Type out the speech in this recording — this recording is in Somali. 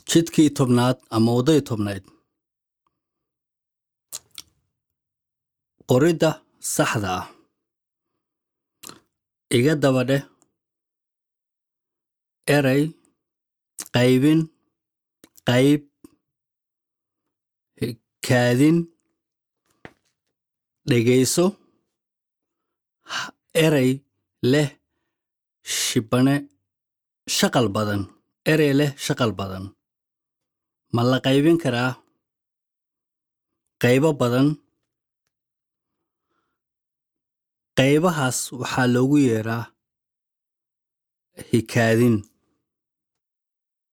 jidkii tobnaad ama waddadii tobnayd qoridda saxda ah iga daba dheh erey qaybin qayb kaadin dhegayso erey leh shibane shaqal badan erey leh shaqal badan ma la qaybin karaa qaybo badan qaybahaas waxaa loogu yeeraa hikaadin